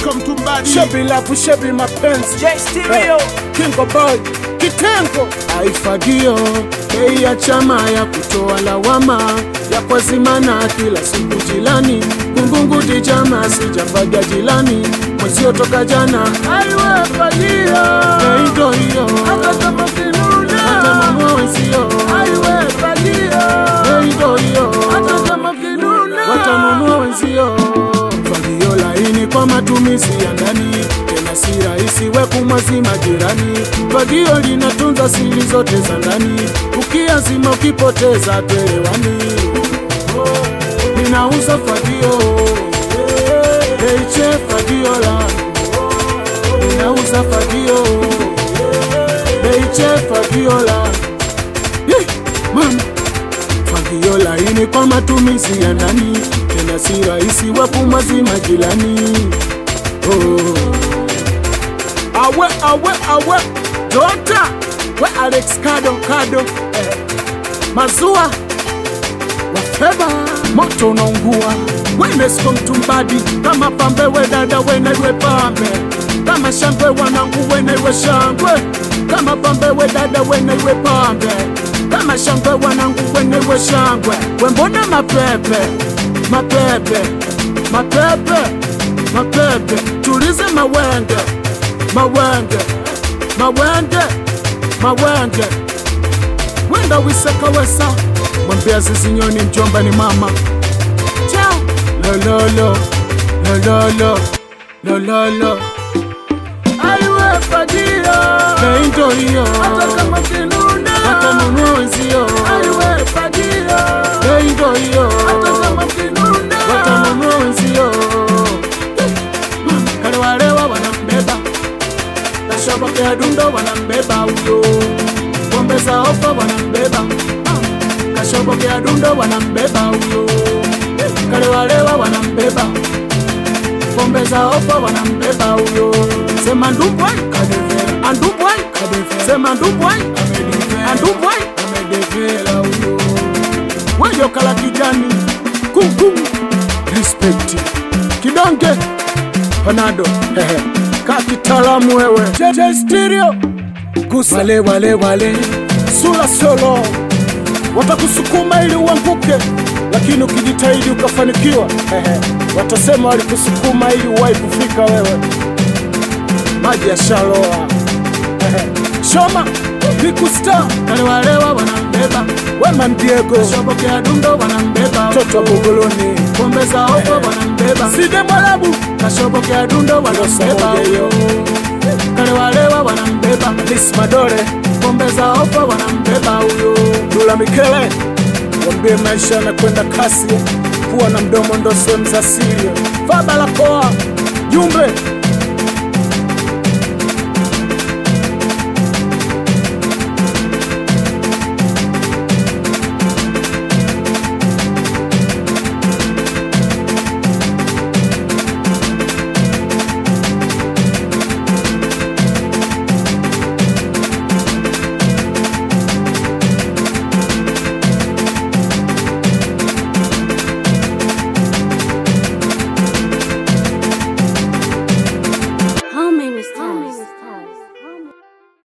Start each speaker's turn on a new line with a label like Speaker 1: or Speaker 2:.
Speaker 1: Disco Mtumbadi.
Speaker 2: shebi lafu shebi mapenzi
Speaker 3: J Stereo.
Speaker 2: Kingo boy kitengo aifagio bei ya chama ya kutoa lawama ya kwazimana kila siku jilani kungunguti jama sijafaga jilani mwezio toka jana aiwe fagio bei ndo hiyo hata kama kinuna hata mama wenzio aiwe fagio bei ndo hiyo hata kama kinuna watanunua wenzio fagio laini kwa matumizi ya ndani tena si rahisi we kumwazima jirani. Fagio linatunza siri zote za ndani, ukiazima ukipoteza tuelewani. Ninauza fagio Eiche fagio la Ninauza fagio Eiche fagio la Yeh, Mama fagio laini kwa matumizi ya ndani, tena si rahisi we kumwazima jirani. Oh. Awe awe awe Dota we Alex Kado Kado eh. Mazua wafeba moto unaungua wenesko mtumbadi kama pambe we dada wenaiwe pambe kama shangwe wanangu wenaiwe shangwe kama pambe we dada wenaiwe pambe kama shangwe wanangu wenaiwe shangwe wembona mapepe mapepe mapepe mapepe tulize mawenge mawenge mawenge mawenge wenda wiseka wesa mwambia zizinyoni mjomba ni mama chao lololo lololo lololo aiwe fagio neindo hiyo hata kama kinuna watanunua wenzio aiwe fagio neindo hiyo hata kama kinuna watanunua wenzio kale walewa wanambeba Kashobokea dundo wanambeba huyo, pombe za ofa wanambeba, Ah, kashobokea dundo wanambeba huyo, kale walewa wanambeba, pombe za ofa wanambeba huyo, sema ndubwai kadeve, andubwai kadeve, sema ndubwai amedeve, andubwai amedevela huyo, weyo kala kijani kuku respect kidonge panado hehe ka kitaalamu wewe Jeje stereo gusa wale wale wale sura solo watakusukuma ili uanguke lakini ukijitahidi ukafanikiwa hehe watasema walikusukuma ili uwahi kufika wewe maji ya shaloa Hehe. shoma bikusta kale walewa wanambeba wema mdiego shobokea dundo wanambeba toto wa buguluni pombe za ovo wanambeba side mwarabu kashobokea dundo wanambeba huyo kale walewa wanambeba lis madore pombe za ovo wanambeba huyo dula mikele wambie maisha yanakwenda kasi kuwa na mdomo ndo sehemu za siri vaa barakoa jumbe